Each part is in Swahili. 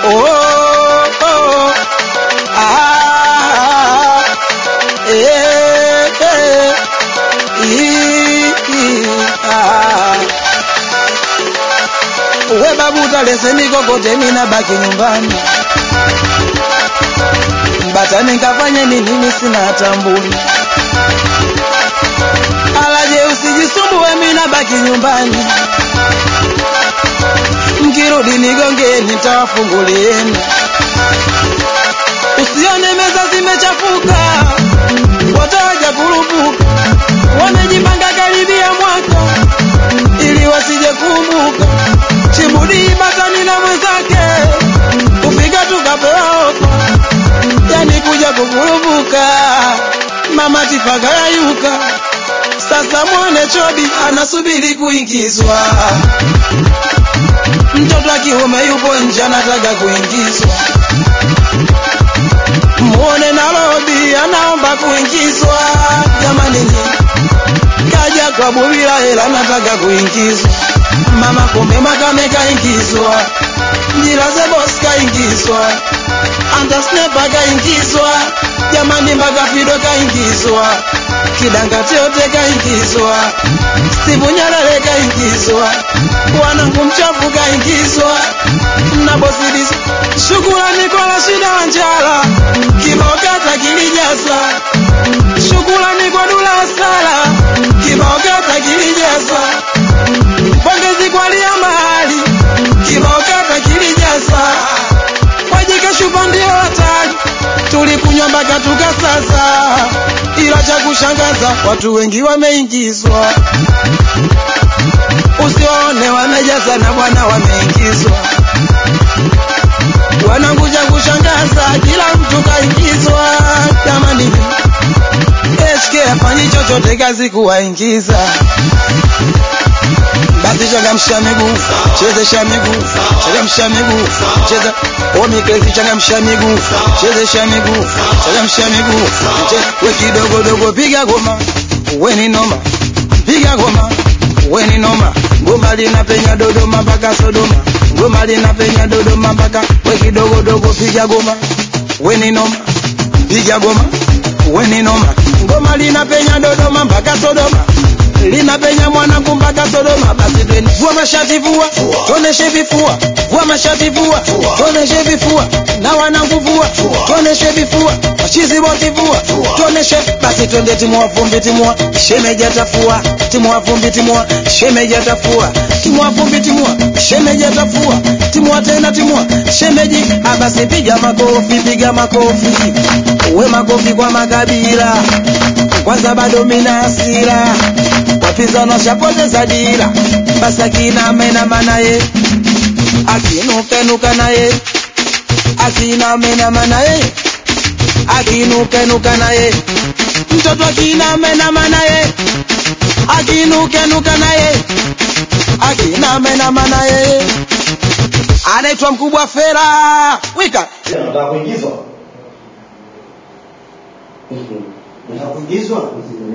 oh, oh, ah, eh, eh, ii, ii, ah. we babu talese mikokote mina baki nyumbani batani nkafanye nini mimi sina hata mbuni alaje usijisumbue mina baki nyumbani mkirudi nigongeni nitawafungulieni usione meza zimechafuka wataja kurupuka wamejipanga karibia mwaka ili wasije kumbuka chibudi batani na mwenzake kufika tukapewa ofa yani kuja kukurupuka mama tifaka yayuka sasa mwone chobi anasubiri kuingizwa mtoto wa kiume yupo nje anataka kuingizwa muone nalobi anaomba kuingizwa jamani nyi kaja kwa bubila hela anataka kuingizwa mama kumbe makame kaingizwa njilaze bos kaingizwa andasnepa kaingizwa jamani mpaka fido kaingizwa kidangati yote kaingizwa Steve Nyerere kaingizwa wanangu mchafu kaingizwa na bosidis shukurani kwa Rashida Wanjala kibao kata kilijaza shukurani kwa Dula Sala kibao kata kilijaza pongezi kwa Lia Mahali kibao kata kilijaza wajika shupa ndio hatari tulikunywa mpaka tukasaza ila cha kushangaza watu wengi wameingizwa usione wamejaza na bwana wameingizwa wanangu cha kushangaza kila mtu kaingizwa jamani HK afanyi chochote kazi kuwaingiza basi changamsha miguu chezesha miguu changamsha miguu cheza omikezi changamsha miguu chezesha miguu changamsha miguu Che- we kidogo dogo piga goma we ni noma piga goma we ni noma ngoma linapenya dodoma mpaka sodoma ngoma linapenya dodoma mpaka we kidogo dogo piga goma we ni noma piga goma we ni noma ngoma linapenya dodoma mpaka sodoma linapenya mwanangu mpaka Sodoma. Basi twende, vua mashati, vua tuoneshe vifua, vua mashati, vua tuoneshe vifua, na wanangu vua tuoneshe vifua, machizi wote vua tuoneshe. Basi twende, timua vumbi, timua shemeji atafua, timua vumbi, timua shemeji atafua, timua vumbi, timua shemeji atafua, timua tena, timua shemeji. Ah, basi piga makofi, piga makofi, we makofi kwa makabila kwanza bado mina hasira wapinzani washapoteza dira basi akinamenama naye akinukenuka naye akinamenama naye akinukenuka naye mtoto akinamenama naye akinukenuka naye akinamenama naye anaitwa mkubwa fera wika Nataka kuingizwa. Nataka kuingizwa.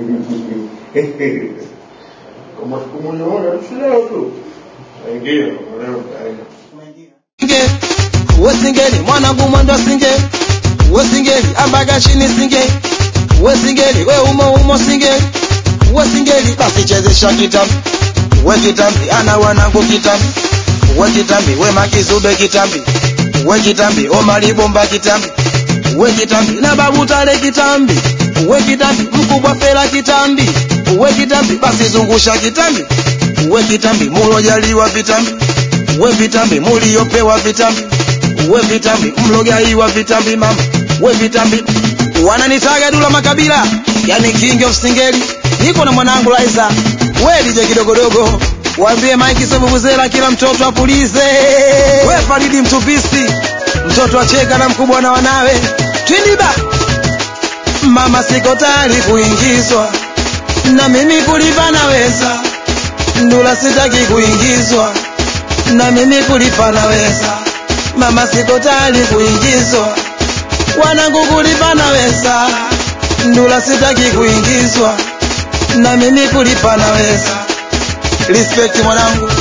Kama kumuona tusileo tu. Aingia, leo kaenda. singe wesingeli mwanangu mwendo singe wesingeli ambaga chini singe wesingeli we umo umo singe wesingeli basi chezesha kitambi we kitambi ana wanangu kitambi we kitambi we makizube kitambi we kitambi omalibomba kitambi we kitambi na babu tale kitambi we kitambi mkubwa fela kitambi we kitambi basi zungusha kitambi we kitambi mulojaliwa vitambi we vitambi muliopewa vitambi we vitambi mlogaiwa vitambi mama we vitambi wananitaga dula makabila yani king of singeli niko na mwanangu Liza we DJ kidogodogo waambie Mike Sebubuzela kila mtoto apulize we Faridi mtupisi mtoto acheka na mkubwa na wanawe twindiba mama siko tayari kuingizwa na mimi kulipa naweza ndula sitaki kuingizwa na mimi kulipa naweza mama siko tayari kuingizwa wanangu kulipa naweza ndula sitaki kuingizwa na mimi kulipa naweza respect mwanangu